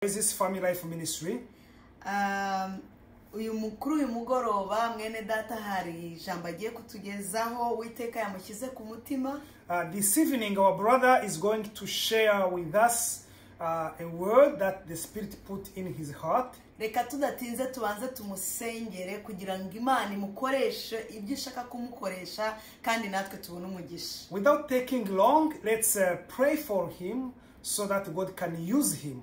is this Family Life Ministry? Um, uyu mu- kuri uyu mugoroba mwene data hari ijambo agiye kutugezaho uwiteka yamushyize ku mutima Uh, this evening, our brother is going to share with us uh, a word that the Spirit put in his heart. reka tudatinze tubanze tumusengere kugira ngo imana imukoreshe ibyo ishaka kumukoresha kandi natwe tubone umugisha Without taking long, let's uh, pray for him so that God can use him.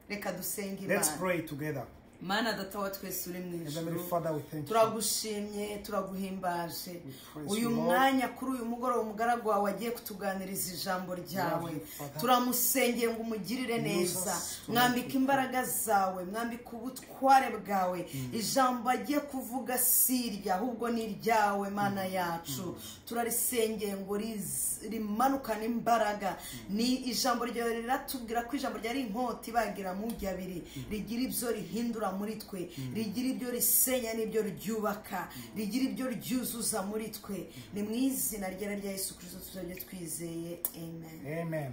reka dusenge Let's imana pray together. mana data wa twese uri mu Heavenly ijuru Father, we thank you. turagushimye turaguhimbaje praise uyu you, Lord. mwanya kuri uyu mugoroba umugaragu wawe agiye kutuganiriza ijambo ryawe you, Father. turamusengeye ngo umugirire neza us to mwambike imbaraga zawe mwambike ubutware bwawe ijambo agiye kuvuga si irya ahubwo ni iryawe mana yacu turarisengeye ngo riz- rimanukane imbaraga ni ijambo ryawe riratubwira ko ijambo ryari inkota ibagira mu byabiri rigira ibyo rihindura muri twe rigira ibyo risenya n'ibyo ryubaka rigira ibyo ryuzuza muri twe ni mu izina ryera rya yesu kirisito tuzajya twizeye amen Amen.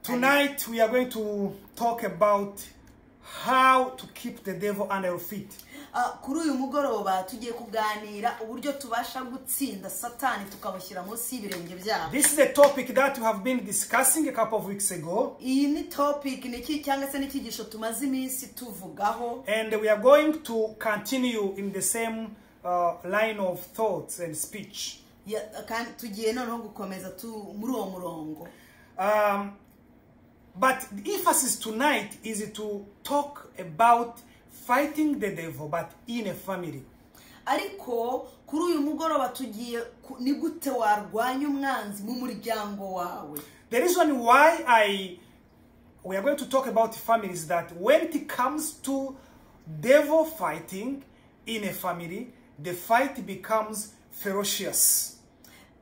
Tonight, we are going to talk about how to keep the devil under your feet. Ah, kuri uyu mugoroba tugiye kuganira uburyo tubasha gutsinda satani tukamushyira munsi y'ibirenge byabo This is a topic that we have been discussing a couple of weeks ago, iyi ni topic ni iki cyangwa se n'ikigisho tumaze iminsi tuvugaho and we are going to continue in the same uh, line of thoughts and speech. Ya- kandi tugiye noneho gukomeza tu- muri uwo murongo Um, but the emphasis tonight is to talk about fighting the devil, but in a family. ariko kuri uyu mugoroba tugiye ku- ni gute warwanya umwanzi mu muryango wawe The reason why I we are going to talk about family is that when it comes to devil fighting in a family, the fight becomes ferocious.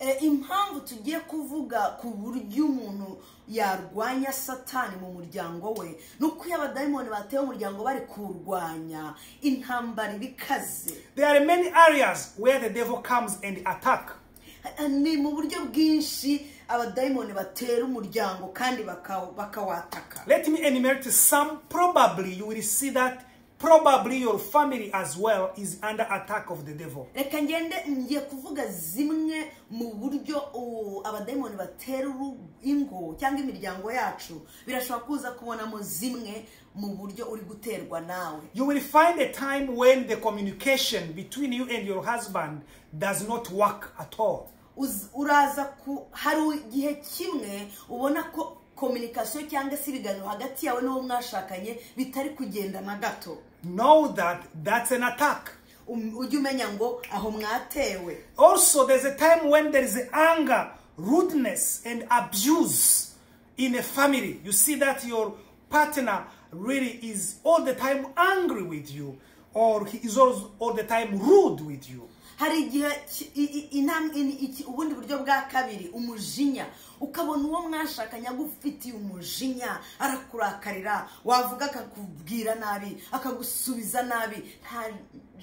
Eh, impamvu tugiye kuvuga ku buryo umuntu yarwanya satani mu muryango we ni uko iyo abadayimoni bateye umuryango bari kuwurwanya intambara iba ikaze There are many areas where the devil comes and attack. Eh, ni mu buryo bwinshi abadayimoni batera umuryango kandi baka- bakawataka Let me enumerate some. Probably you will see that probably your family as well is under attack of the devil. reka ngende ngiye kuvuga zimwe mu buryo uh, abadayimoni batera uru- ingo cyangwa imiryango yacu birashobora kuza kubonamo zimwe mu buryo uri guterwa nawe You will find a time when the communication between you and your husband does not work at all. Uz- uraza ku hari igihe kimwe ubona ko kominikasiyo cyangwa se ibiganiro hagati yawe n'uwo mwashakanye bitari kugenda na gato Know that that's an attack. Um- ujye umenya ngo aho mwatewe Also, there's a time when there is anger, rudeness, and abuse in a family. You see that your partner really is all the time angry with you, or he is always all the time rude with you. hari igihe ki- i- i- inam- in- iki- ubundi buryo bwa kabiri umujinya ukabona uwo mwashakanye agufitiye umujinya arakurakarira wavuga akakubwira nabi akagusubiza nabi nta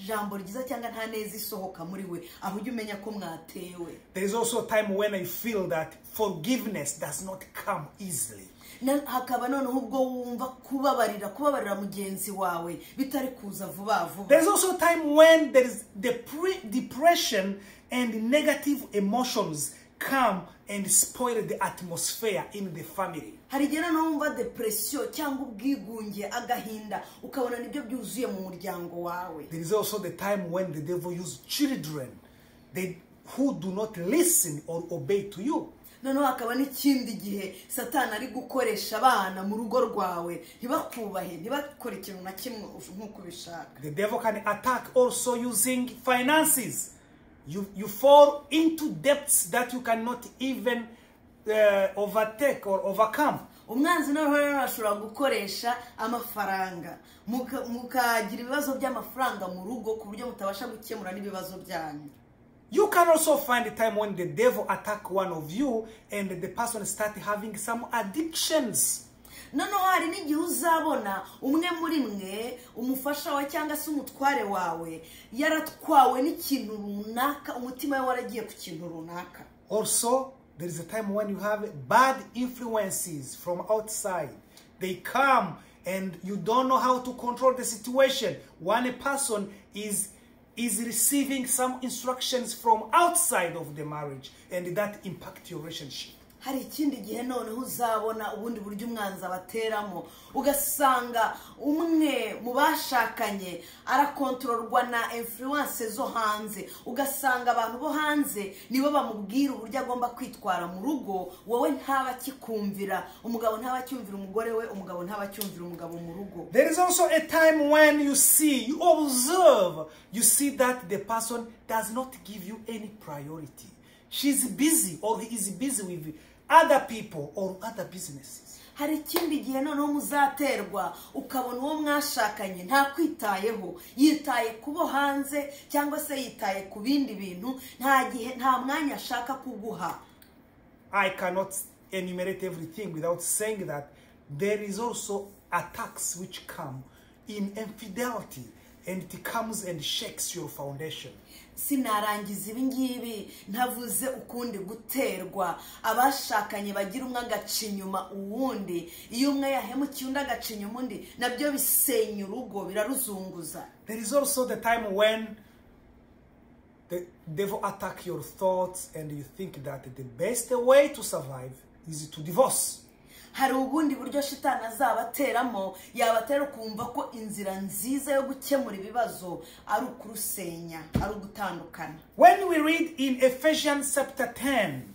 jambo ryiza cyangwa nta neza isohoka muri we aho ujye umenya ko mwatewe There is also a time when I feel that forgiveness does not come easily. Na- hakaba noneho ubwo wumva kubabarira kubabarira mugenzi wawe bitari kuza vuba There vuba is also a time when there is depre- depression and negative emotions come and spoil the atmosphere in the family. hari igihe noneho wumva depresiyo cyangwa ubwigunge agahinda ukabona nibyo byuzuye mu muryango wawe There is also the time when the devil used children they, who do not listen or obey to you. noneho hakaba n'ikindi gihe satani ari gukoresha abana mu rugo rwawe ntibakubahe ntibakore ikintu na kimwe ush- nk'uko ubishaka The devil can attack also using finances. You, you fall into debts that you cannot even uh, overtake or overcome. umwanzi noneho rero ashobora gukoresha amafaranga muka- mukagira ibibazo by'amafaranga mu rugo ku buryo mutabasha gukemura n'ibibazo byanyu You can also find a time when the devil attack one of you and the person start having some addictions. noneho hari n'igihe uzabona umwe muri mwe umufasha wawe cyangwa se umutware wawe yaratwawe n'ikintu runaka umutima we waragiye ku kintu runaka Also, there is a time when you have bad influences from outside They come and you don't know how to control the situation. One person is is receiving some instructions from outside of the marriage and that impact your relationship. hari ikindi gihe noneho uzabona ubundi buryo umwanzi bateramo ugasanga umwe mu bashakanye arakontororwa na influence zo hanze ugasanga abantu bo hanze nibo bamubwira uburyo agomba kwitwara mu rugo wowe ntaba akikumvira umugabo ntaba acyumvira umugore we umugabo ntaba acyumvira umugabo mu rugo There is also a time when you see, you observe, you see that the person does not give you any priority. She's busy or he is busy with other people or other businesses. hari ikindi gihe noneho muzaterwa ukabona uwo mwashakanye nta kwitayeho yitaye ku bo hanze cyangwa se yitaye ku bindi bintu nta gihe nta mwanya ashaka kuguha I cannot enumerate everything without saying that there is also attacks which come in infidelity and it comes and shakes your foundation. sinarangiza ibi ngibi ntavuze ukundi guterwa abashakanye bagira umwe agaca inyuma uwundi iyo umwe yahemukiye undi agaca inyuma undi nabyo bisenya urugo biraruzunguza There is also the time when the devil attack your thoughts and you think that the best way to survive is to divorce. hari ubundi buryo shitani azabateramo yabatera ukumva ko inzira nziza yo gukemura ibibazo ari ukurusenya ari ugutandukana When we read in Ephesians chapter 10,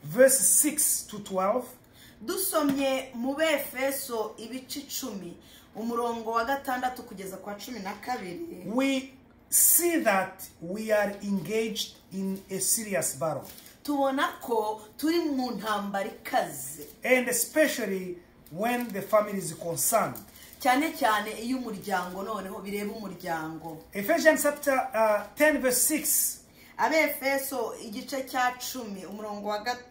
verse 6 to 12, dusomye mu befeso ibice icumi umurongo wa gatandatu kugeza kwa cumi na kabiri we see that we are engaged in a serious battle. tubona ko turi mu ntambara ikaze And especially when the family is concerned. cyane cyane iyo umuryango noneho bireba umuryango Ephesians chapter uh, 10, verse 6, abefeso igice cya cumi umurongo wa gatandatu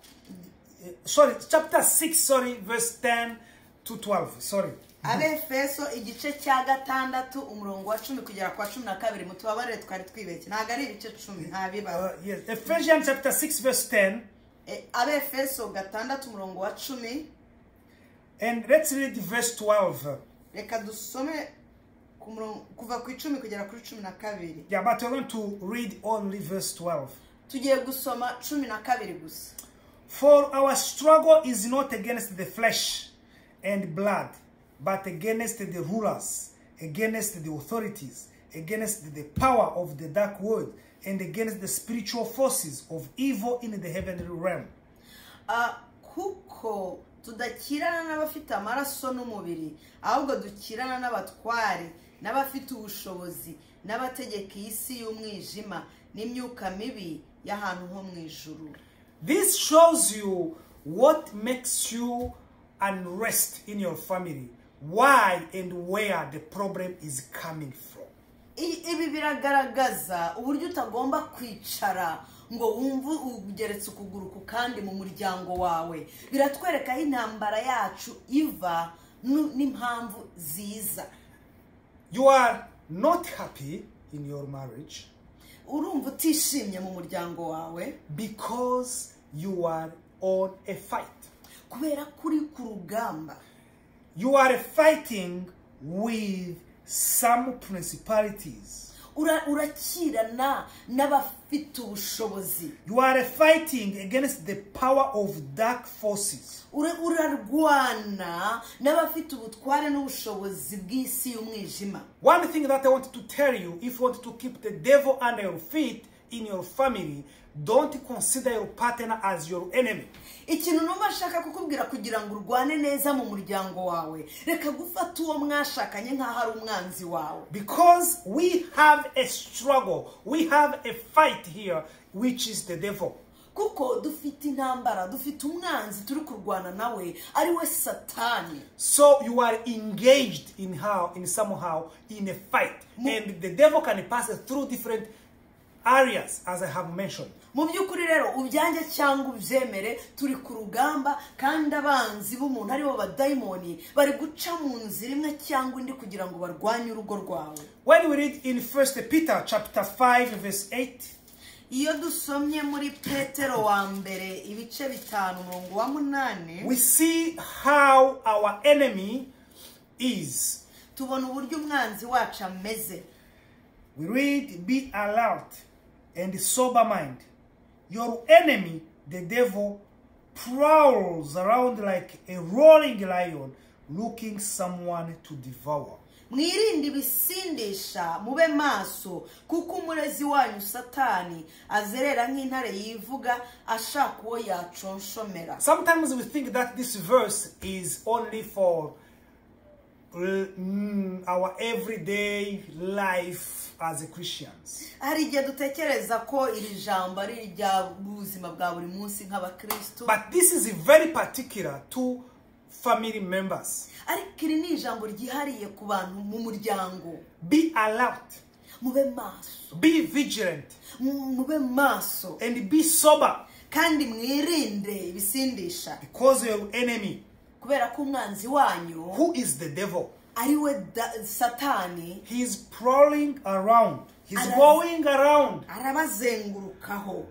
uh, sorry, chapter 6, sorry, verse 10 to 12, sorry. abefeso igice cya gatandatu umurongo wa cumi kugera kwa cumi na kabiri mutubabarire twari twibeshye ntabwo ari ibice cumi Uh, ntabibaba yes, Ephesians chapter 6, verse 10, abefeso gatandatu umurongo wa cumi and let's read verse 12. reka dusome ku murongo- kuva ku icumi kugera kuri cumi na kabiri Yeah, but we're going to read only verse 12. tugiye gusoma cumi na kabiri gusa For our struggle is not against the flesh and blood, but against the rulers, against the authorities, against the power of the dark world, and against the spiritual forces of evil in the heavenly realm. Ah, kuko tudakirana n'abafite amaraso n'umubiri ahubwo dukirana n'abatware n'abafite ubushobozi n'abategeka iyi si y'umwijima n'imyuka mibi y'ahantu ho mu ijuru This shows you what makes you unrest in your family, why and where the problem is coming from. I- ibi biragaragaza uburyo utagomba kwicara ngo wumve ugeretse ukuguru ku kandi mu muryango wawe biratwereka aho intambara yacu iva nu- n'impamvu ziza You are not happy in your marriage urumva utishimye mu muryango wawe because you are on a fight. kubera ko uri ku rugamba You are fighting with some principalities. Ura- urakirana n'abafite ubushobozi You are fighting against the power of dark forces. Ura- urarwana n'abafite ubutware n'ubushobozi bw'isi y'umwijima One thing that I want to tell you if you want to keep the devil under your feet in your family, don't consider your partner as your enemy. ikintu numva nshaka kukubwira kugira ngo urwane neza mu muryango wawe reka gufata uwo mwashakanye nk'aho ari umwanzi wawe Because we have a struggle, we have a fight here, which is the devil. kuko dufite intambara dufite umwanzi turi kurwana nawe ari we satani So you are engaged in how, in somehow, in a fight, and the devil can pass through different areas, as I have mentioned. mu by'ukuri rero ubyange cyangwa ubyemere turi ku rugamba kandi abanzi b'umuntu aribo badayimoni bari guca mu nzira imwe cyangwa indi kugira ngo barwanye urugo rwawe When we read in First Peter chapter five, verse eight, iyo dusomye muri petero wa mbere ibice bitanu umurongo wa munani we see how our enemy is. tubona uburyo umwanzi wacu ameze We read, Be alert and sober mind. Your enemy, the devil, prowls around like a roaring lion looking someone to devour. mwirinde ibisindisha mube maso kuko umurezi wanyu satani azerera nk'intare yivuga ashaka uwo yaconshomera Sometimes we think that this verse is only for uh, mm, our everyday life as Christians. hari igihe dutekereza ko iri jambo ari iry'ubuzima bwa buri munsi nk'abakirisitu But this is very particular to family members. ariko iri ni ijambo ryihariye ku bantu mu muryango Be alert, mube maso be vigilant, mu- mube maso and be sober kandi mwirinde ibisindisha because your enemy, kubera ko umwanzi wanyu who is the devil, ari we da- satani he is prowling around. He's Ara- going around. arabazengurukaho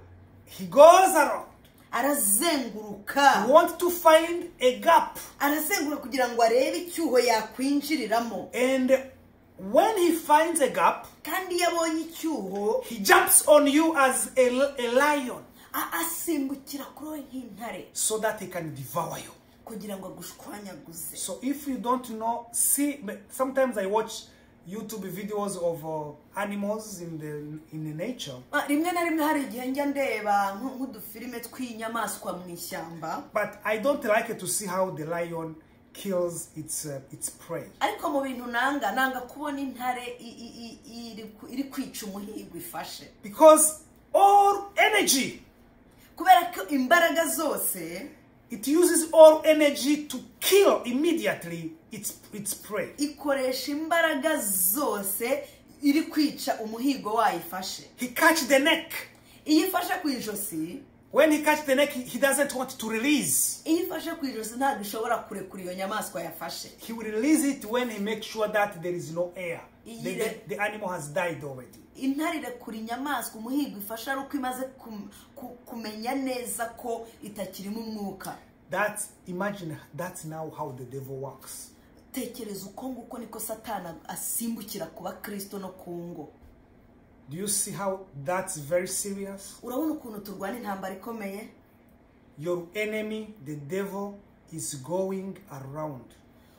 He goes around. He arazenguruka wants to find a gap. arazenguruka kugira ngo arebe icyuho yakwinjiriramo And when he finds a gap, kandi iyo abonye icyuho He jumps on you as a, a lion a- asimbukira kuri we nk'intare so that he can devour you. kugira ngo agushwanyaguze So if you don't know, see, sometimes I watch YouTube videos of uh, animals in the in the nature, Ah, rimwe na rimwe hari igihe njya ndeba nk- nk'udufilime tw'inyamaswa mu ishyamba but I don't like it to see how the lion kills its uh, its prey. ariko mu bintu nanga nanga kubona intare i- i- i- iri ku- iri kwica umuhigo ifashe Because all energy, kubera ko imbaraga zose it uses all energy to kill immediately its its prey. ikoresha imbaraga zose iri kwica umuhigo wayo ifashe He catch the neck. iyo ifashe ku ijosi When he catch the neck, he, he doesn't want to release. iyo ifashe ku ijosi ntabwo ishobora kurekura iyo nyamaswa yafashe He will release it when he makes sure that there is no air. The, Yeah. the- the animal has died already. intare irekura inyamaswa umuhigo ifashe ari uko imaze kum- ku- kumenya neza ko itakirimo umwuka That imagine that's now how the devil works. tekereza uko nguko niko satana asimbukira kuba kirisito no ku ngo Do you see how that's very serious? urabona ukuntu turwana intambara ikomeye Your enemy, the devil, is going around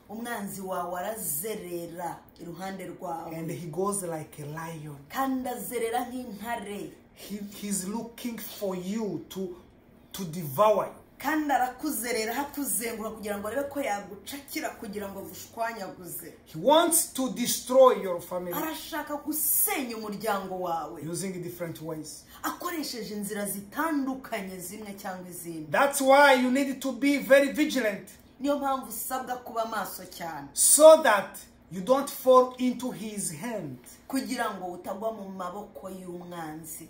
umwanzi wawe arazerera iruhande rwawe and he goes like a lion. kandi azerera nk'intare He, he's looking for you to to devour you. kandi arakuzerera hakuzengura kugira ngo arebe ko yagucakira kugira ngo agushwanyaguze He wants to destroy your family arashaka gusenya umuryango wawe using different ways. akoresheje inzira zitandukanye zimwe cyangwa izindi That's why you need to be very vigilant. niyo mpamvu usabwa kuba maso cyane so that you don't fall into his hand. kugira ngo utagwa mu maboko y'umwanzi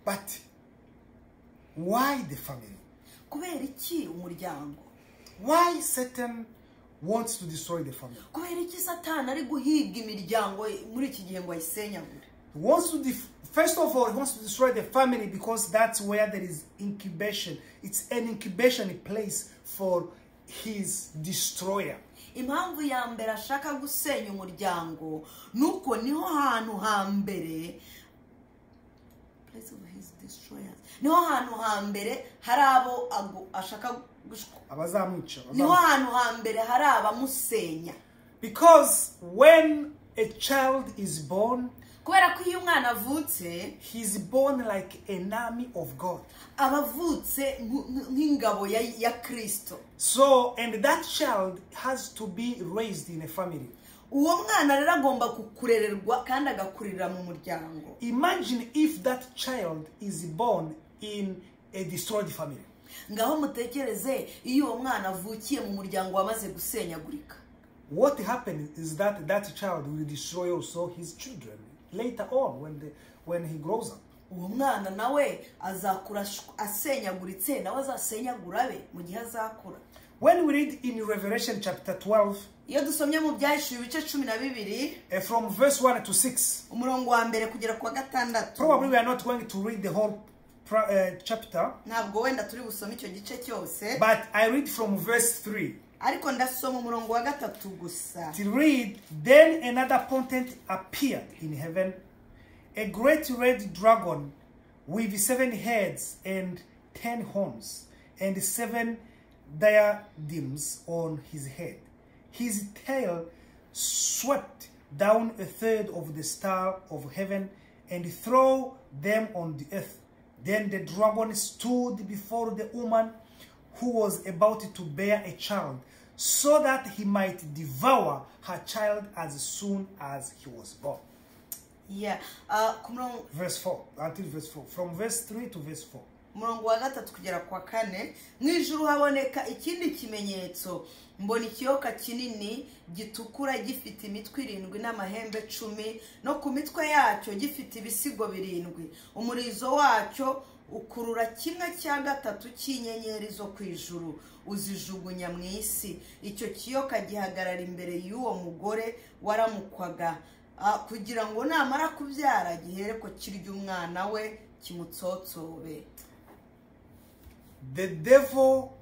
But why the family? kubera iki umuryango Why Satan wants to destroy the family? kubera iki satani ari guhiga imiryango muri iki gihe ngo ayisenyagure He wants to def- first of all, he wants to destroy the family because that's where there is incubation. It's an incubation place for his destroyer. impamvu ya mbere ashaka gusenya umuryango ni uko niho hantu hambere Place of his destroyers. niho hantu hambere hari abo agu- ashaka gushwa Abazamwica, niho abazamwica. hantu hambere hari abamusenya Because when a child is born, kubera ko iyo umwana avutse he's born like an army of God. aba avutse nk- nk- nk'ingabo ya, ya kirisito So, and that child has to be raised in a family. uwo mwana rero agomba kurererwa kandi agakurira mu muryango Imagine if that child is born in a destroyed family. ngaho mutekereze iyo uwo mwana avukiye mu muryango wamaze gusenyagurika What happens is that that child will destroy also his children later on when, the, when he grows up. uwo mwana nawe azakura ash- asenyaguritse nawe azasenyagura be mu gihe azakura When we read in Revelation chapter 12, iyo dusomye mu byahishuwe ibice cumi na bibiri eh, from verse 1 to 6, umurongo wa mbere kugera ku wa probably gatandatu we are not going to read the whole pra- uh, chapter, ntabwo wenda turi busome icyo gice cyose but I read from verse 3. ariko ndasoma umurongo wa gatatu gusa To read, then another portent appeared in heaven, a great red dragon with seven heads and ten horns, and seven diadems on his head. His tail swept down a third of the star of heaven and threw them on the earth. Then the dragon stood before the woman who was about to bear a child, so that he might devour her child as soon as he was born. Yeah. Ah, ku murongo Verse 4, until verse 4, from verse 3 to verse 4. umurongo wa gatatu kugera ku wa kane mu ijoro haboneka ikindi kimenyetso mbona ikiyoka kinini gitukura gifite imitwe irindwi n'amahembe cumi no ku mitwe yacyo gifite ibisigo birindwi umurizo wacyo ukurura kimwe cya gatatu cy'inyenyeri zo ku ijuru uzijugunya mu isi icyo kiyoka gihagarara imbere y'uwo mugore waramukwaga ah, kugira ngo namara kubyara gihere ko kirya umwana we kimutsotsobe The devil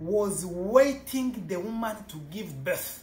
was waiting the woman to give birth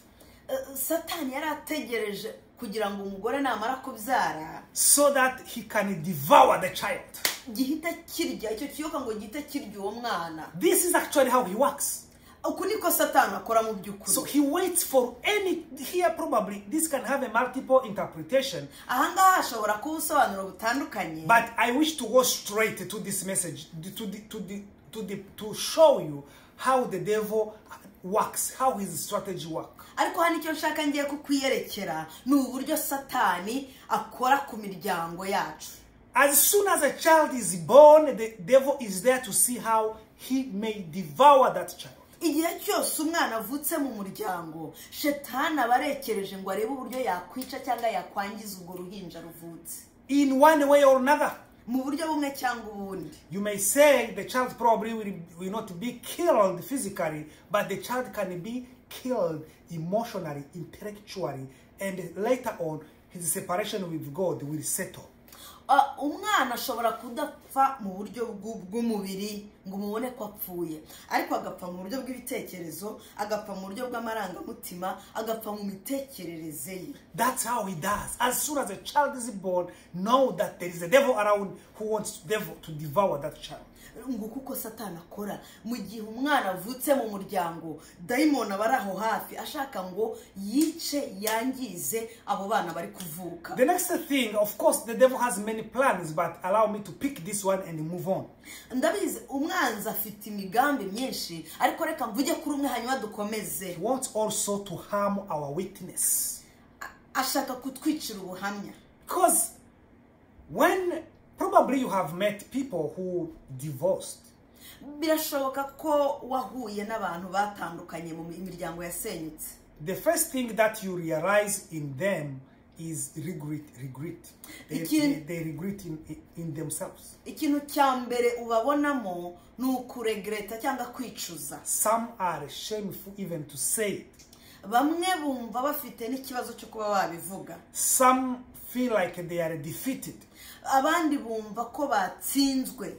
Eh, satani yari ategereje kugira ngo umugore namara kubyara so that he can devour the child. gihita kirya icyo kiyoka ngo gihita kirya uwo mwana This is actually how he works. uku niko satani akora mu So by'ukuri he waits for any. Here, probably, this can have a multiple interpretation, ahangaha hashobora kuba ubusobanuro butandukanye but I wish to go straight to this message to, the, to, the, to, the, to show you how the devil works, how his strategy works. ariko hano icyo nshaka ngiye kukwiyerekera ni uburyo satani akora ku miryango yacu As soon as a child is born, the devil is there to see how he may devour that child. igihe cyose umwana avutse mu muryango shetani aba arekereje ngo arebe uburyo yakwica cyangwa yakwangiza urwo ruhinja ruvutse In one way or another, mu buryo bumwe cyangwa ubundi you may say the child probably will, will not be killed physically, but the child can be killed emotionally, intellectually, and later on, his separation with God will settle. Ah, umwana ashobora kudapfa mu buryo bw'u- bw'umubiri ngo umubone ko apfuye ariko agapfa mu buryo bw'ibitekerezo agapfa mu buryo bw'amarangamutima agapfa mu mitekerereze ye That's how he does. As soon as a child is born, know that there is a devil around who wants devil to devour that child. ngo kuko satani akora mu gihe umwana avutse mu muryango dayimoni aba ari aho hafi ashaka ngo yice yangize abo bana bari kuvuka The next thing, of course, the devil has many plans, but allow me to pick this one and move on. ndabizi umwanzi afite imigambi myinshi ariko reka mvuge kuri umwe hanyuma dukomeze He wants also to harm our witness. A- ashaka kutwicira ubuhamya Because when probably you have met people who divorced, birashoboka ko wahuye n'abantu batandukanye mu miryango yasenyutse the first thing that you realize in them is regret. Regret. They, they, Ikin- they regret in, in themselves. ikintu cya mbere ubabonamo ni ukuregreta cyangwa kwicuza Some are shameful even to say it. bamwe bumva bafite n'ikibazo cyo kuba babivuga Some feel like they are defeated. abandi bumva ko batsinzwe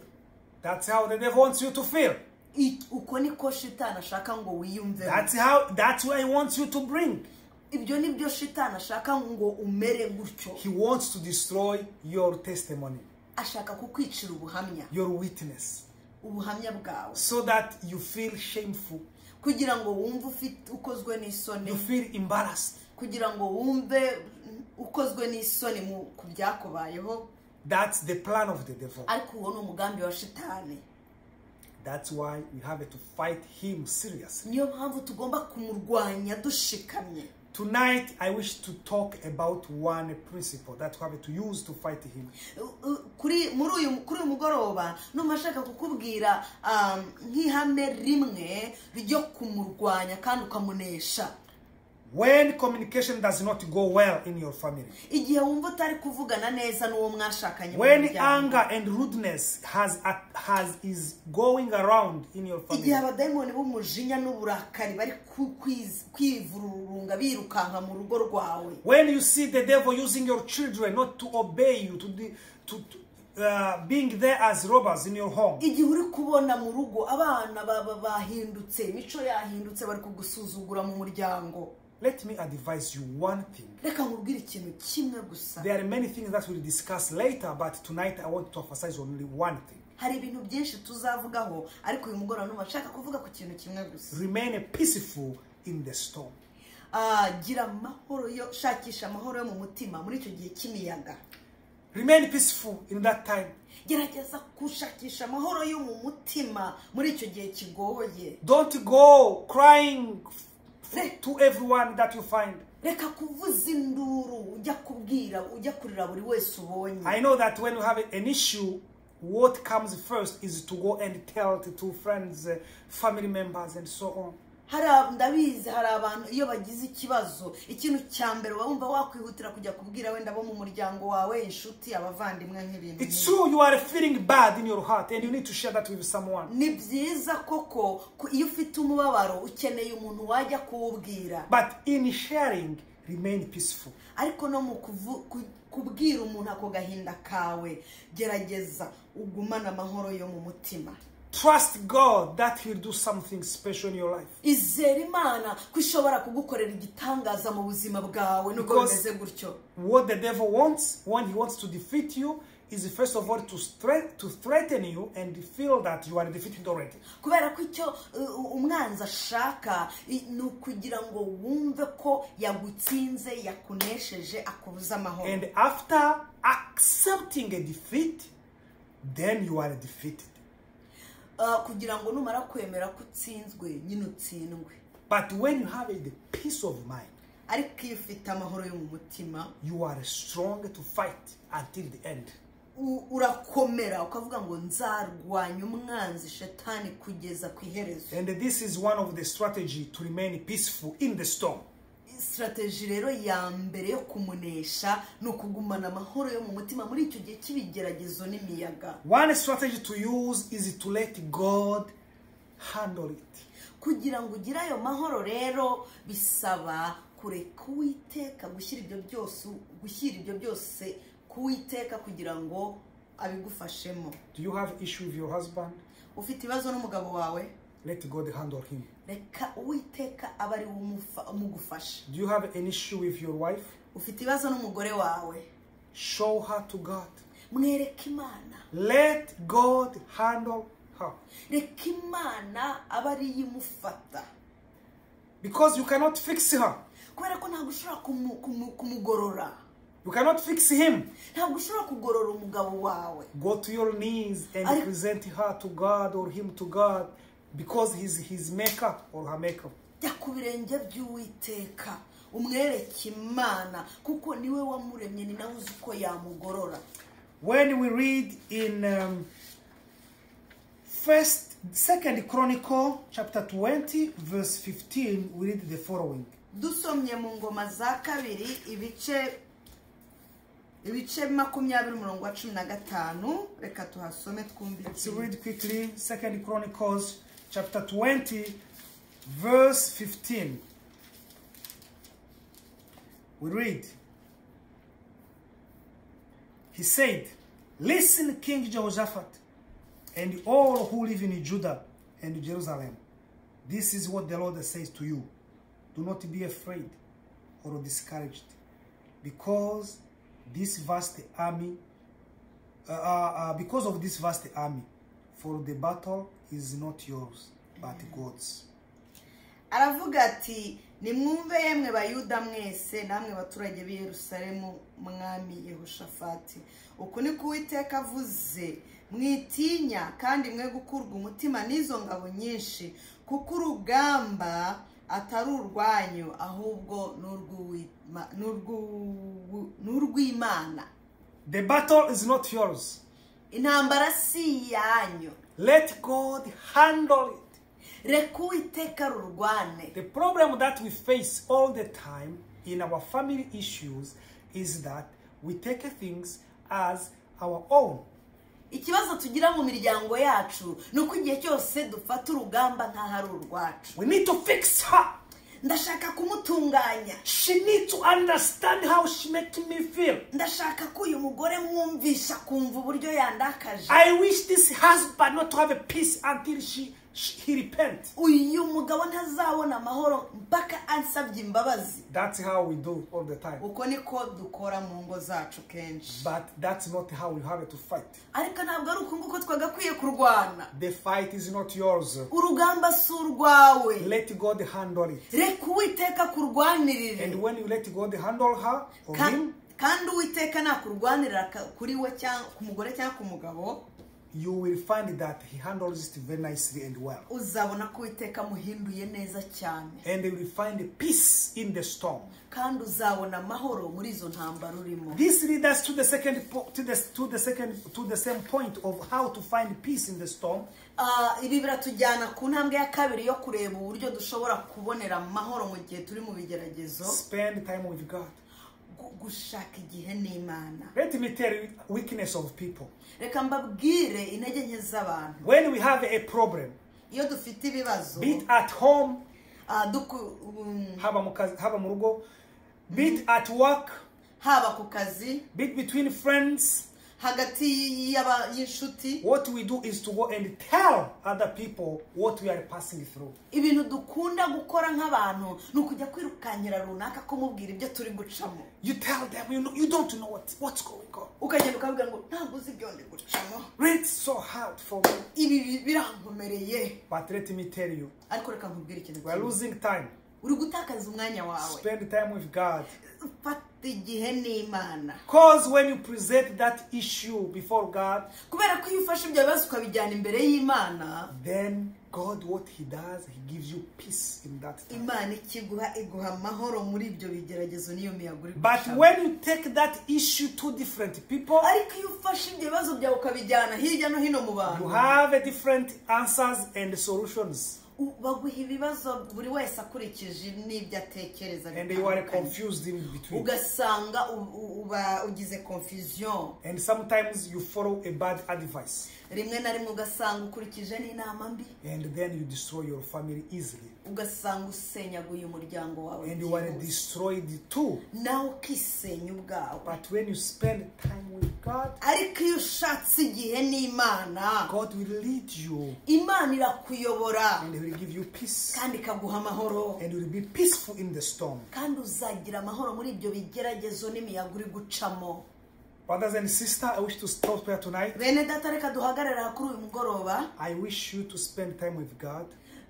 That's how the devil wants you to feel. I- uko niko shitani ashaka ngo wiyumve That's how that's where he wants you to bring. ibyo ni byo shitani ashaka ngo umere gutyo He wants to destroy your testimony, ashaka kukwicira ubuhamya your witness, ubuhamya bwawe so that you feel shameful, kugira ngo wumve ufite ukozwe n'isoni you feel embarrassed. kugira ngo wumve ukozwe n'isoni mu- ku byakubayeho That's the plan of the devil. ariko uwo ni umugambi wa shitani That's why we have to fight him seriously. niyo mpamvu tugomba kumurwanya dushikamye Tonight, I wish to talk about one principle that we have to use to fight him. U- u- kuri muri uyu kuri uyu mugoroba numva ashaka kukubwira um, nk'ihame rimwe ryo kumurwanya kandi ukamunesha When communication does not go well in your family, igihe wumva utari kuvugana neza n'uwo mwashakanye mu when muryango. anger and rudeness has has is going around in your igihe family, abadayimoni b'umujinya n'uburakari bari ku- kwiz- kwivururunga birukanka mu rugo rwawe When you see the devil using your children not to obey you, to, de- to, to uh, being there as robbers in your home. igihe uri kubona mu rugo abana baba bahindutse imico yahindutse bari kugusuzugura mu muryango Let me advise you one thing. reka nkubwire ikintu kimwe gusa There are many things that we'll discuss later, but tonight I want to emphasize only one thing. hari ibintu byinshi tuzavugaho ariko uyu mugoroba numva nshaka kuvuga ku kintu kimwe gusa Remain peaceful in the storm. Ah, gira amahoro yo shakisha amahoro yo mu mutima muri icyo gihe cy'imiyaga Remain peaceful in that time. gerageza gushakisha amahoro yo mu mutima muri icyo gihe kigoye Don't go crying Re- to everyone that you find. reka kuvuza induru ujya kubwira ujya kurira buri wese ubonye I know that when you have an issue, what comes first is to go and tell it to friends, uh, family members, and so on. hari ab- ndabizi hari abantu iyo bagize ikibazo ikintu cya mbere uba wumva wakwihutira kujya kubwira wenda abo mu muryango wawe inshuti abavandimwe nk'ibintu It's nk'ibyo. true you are feeling bad in your heart and you need to share that with someone. ni byiza koko ku- iyo ufite umubabaro ukeneye umuntu wajya kuwubwira But in sharing, remain peaceful. ariko no mu kuvu- ku- kubwira umuntu ako gahinda kawe gerageza ugumane amahoro yo mu mutima Trust God that He'll do something special in your life. izera imana ko ishobora kugukorera igitangaza mu buzima bwawe nubwo Because- bimeze gutyo What the devil wants when he wants to defeat you is first of all to, stre- to threaten you and feel that you are defeated already. kubera ko icyo uh, umwanzi ashaka i- ni ukugira ngo wumve ko yagutsinze yakunesheje akubuza amahoro And after accepting a defeat, then you are defeated. Ah, kugira ngo numara kwemera ko utsinzwe nyine utsindwe But when you have the peace of mind, ariko iyo ufite amahoro yo mu mutima you are strong to fight until the end. u- urakomera ukavuga ngo nzarwanya umwanzi shetani kugeza ku iherezo And this is one of the strategy to remain peaceful in the storm. sitarateji rero ya mbere yo kumunesha ni ukugumana amahoro yo mu mutima muri icyo gihe cy'ibigeragezo n'imiyaga One strategy to use is to let God handle it. kugira ngo ugire ayo mahoro rero bisaba kureka uwiteka gushyira ibyo byose gushyira ibyo byose kuwiteka kugira ngo abigufashemo Do you have issue with your husband? ufite ibibazo n'umugabo wawe Let God handle him. reka uwiteka aba ari we umufa- umugufasha Do you have an issue with your wife? ufite ibibazo n'umugore wawe Show her to God. mwereke imana Let God handle her. reka imana aba ariyo imufata Because you cannot fix her. kubera ko ntabwo ushobora kumu- kumu- kumugorora You cannot fix him. ntabwo ushobora kugorora umugabo wawe Go to your knees and I- present her to God or him to God because he's his maker or her maker. jya ku birenge by'uwiteka umwereke imana kuko niwe wamuremye ni nawe uzi uko yamugorora When we read in um, First, Second Chronicle chapter 20, verse 15, we read the following. dusomye mu ngoma za kabiri ibice ibice makumyabiri umurongo wa cumi na gatanu reka tuhasome twumve Let's read quickly Second Chronicles chapter 20, verse 15. We read. He said, Listen, King Jehoshaphat, and all who live in Judah and Jerusalem. This is what the Lord says to you. Do not be afraid or discouraged, because this vast army uh, uh, because of this vast army, for the battle is not yours, but God's. aravuga ati nimwumve yemwe bayuda mwese namwe baturage b'i yerusalemu mwami yehoshafati uku ni ko uwiteka avuze mwitinya kandi mwe gukurwa umutima n'izo ngabo nyinshi kuko urugamba atari urwanyu ahubwo ni urw'uwima- ni urw'u- ni urw'imana The battle is not yours. intambara si iyanyu Let God handle it. reka uwiteka rurwane The problem that we face all the time in our family issues is that we take things as our own. ikibazo tugira mu miryango yacu ni uko igihe cyose dufata urugamba nk'aho ari urwacu We need to fix her. ndashaka kumutunganya She needs to understand how she makes me feel. ndashaka ko uyu mugore mwumvisha akumva uburyo yandakaje I wish this husband not to have a peace until she, she he repent. uyu mugabo ntazabona amahoro mpaka ansabye imbabazi That's how we do all the time. uko niko dukora mu ngo zacu kenshi But that's not how you have to fight. ariko ntabwo ari uko nguko twagakwiye kurwana The fight is not yours. urugamba si urwawe Let God handle it. reka uwiteka And kurwanirire when you let God handle her or Ka- him, kandi uwiteka nakurwanirira ka- kuri we cyangwa ku mugore cyangwa ku mugabo you will find that he handles it very nicely and well. uzabona ko uwiteka amuhinduye neza cyane And you will find peace in the storm. kandi uzabona amahoro muri izo ntambara urimo This leads us to the second po- to the to the second to the same point of how to find peace in the storm. Ah, ibi biratujyana ku ntambwe ya kabiri yo kureba uburyo dushobora kubonera amahoro mu gihe turi mu bigeragezo Spend time with God. Gu- gushaka igihe n'imana Let me tell you weakness of people. reka mbabwire intege nke z'abantu When we have a problem, iyo dufite ibibazo be it at home, ah, duku- um, haba mu kazi- haba mu rugo, be it at work, haba ku kazi be it between friends, hagati y'aba- y'inshuti what we do is to go and tell other people what we are passing through. ibintu dukunda gukora nk'abantu ni ukujya kwirukankira runaka ko mubwira ibyo turi gucamo You tell them you know you don't know what, what's going on. ukagenda ukabwira ngo ntabwo uzi ibyo ndi gucamo Really, It's so hard for me. ibi bi- birankomereye But let me tell you, ariko reka nkubwire ikintu we are kimwe. losing time. uri gutakaza umwanya wawe Spend time with God. fata igihe n'imana Because when you present that issue before God, kubera ko iyo ufashe ibyo bibazo ukabijyana imbere y'imana then God, what He does, He gives you peace in that time. imana ikiguha iguha amahoro muri ibyo bigeragezo n'iyo miyaga uri But gucamo. when you take that issue to different people, ariko iyo ufashe ibyo bibazo byawe ukabijyana hirya no hino mu bantu you have a different answers and solutions, u- baguha ibibazo buri wese akurikije n'ibyo atekereza and you are bitandukanye. confused in between. ugasanga u- u- uba ugize confusion And sometimes you follow a bad advice, rimwe na rimwe ugasanga ukurikije n'inama mbi and then you destroy your family easily, ugasanga usenyaguye umuryango wawe and you are byihuse. destroyed too. nawe ukisenya ubwawe But when you spend time with God, ariko iyo ushatse igihe n'imana God will lead you, imana irakuyobora and He will give you peace. kandi ikaguha amahoro and you'll be peaceful in the storm. kandi uzagira amahoro muri ibyo bigeragezo n'imiyaga uri gucamo Brothers and sisters, I wish to stop here tonight. bene data reka duhagarara kuri uyu mugoroba I wish you to spend time with God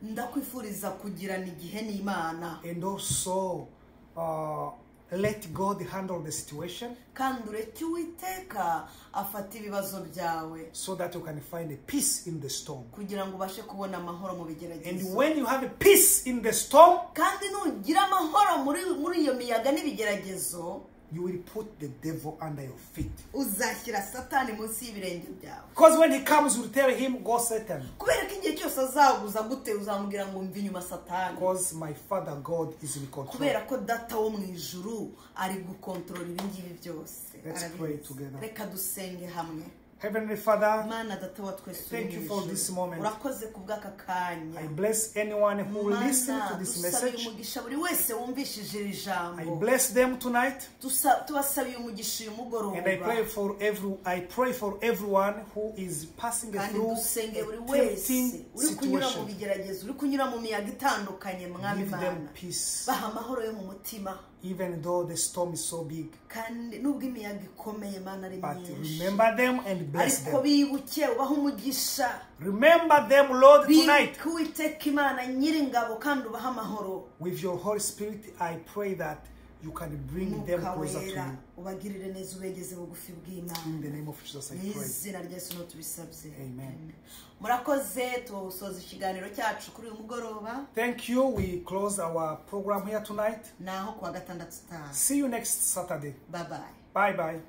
ndakwifuriza kugirana igihe n'imana and also uh, let God handle the situation kandi ureke uwiteka afata ibibazo byawe so that you can find a peace in the storm. kugira ngo ubashe kubona amahoro mu And bigeragezo when you have a peace in the storm, kandi nugira amahoro muri muri iyo miyaga n'ibigeragezo you will put the devil under your feet. uzashyira satani munsi y'ibirenge byawe Because when he comes, you tell him, Go Satan. kubera ko igihe cyose azaguza gute uzamubwira ngo mve inyuma satani Because my Father God is in control. kubera ko data wo mu ijuru ari gukontorora ibi ngibi byose Let's Arabizi. pray together. reka dusenge hamwe Heavenly Father, mana data wa twese uri Thank you mu for ijuru. this moment. urakoze ku bw'aka kanya I bless anyone who will listen Mana, to this dusabiye message. umugisha buri wese wumvishije iri I jambo bless them tonight. Tusa- tubasabiye umugisha uyu And I pray mugoroba for every I pray for everyone who is passing kandi through dusenge buri a wese tempting uri kunyura mu situation. bigeragezo uri kunyura mu miyaga itandukanye mwami Give them mana peace, baha amahoro yo mu mutima even though the storm is so big. kandi nubwo imiyaga ikomeye mana ari But myinshi remember them and bless ariko them. bibuke ubahe umugisha Remember them, Lord, tonight. bibuke uwiteka imana nyir'ingabo kandi ubahe amahoro With your Holy Spirit, I pray that you can bring them umwuka closer to wera you. ubagirire neza ubegeze bugufi In bw'imana the name of Jesus, I mu pray. izina rya yesu niho tubisabye Amen. murakoze tusoza ikiganiro cyacu kuri uyu mugoroba Thank you. We close our program here tonight. ni aho kuwa gatandatu utaha See you next Saturday. babaye Bye bye.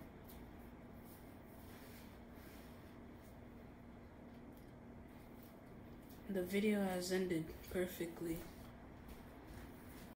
The video has ended perfectly.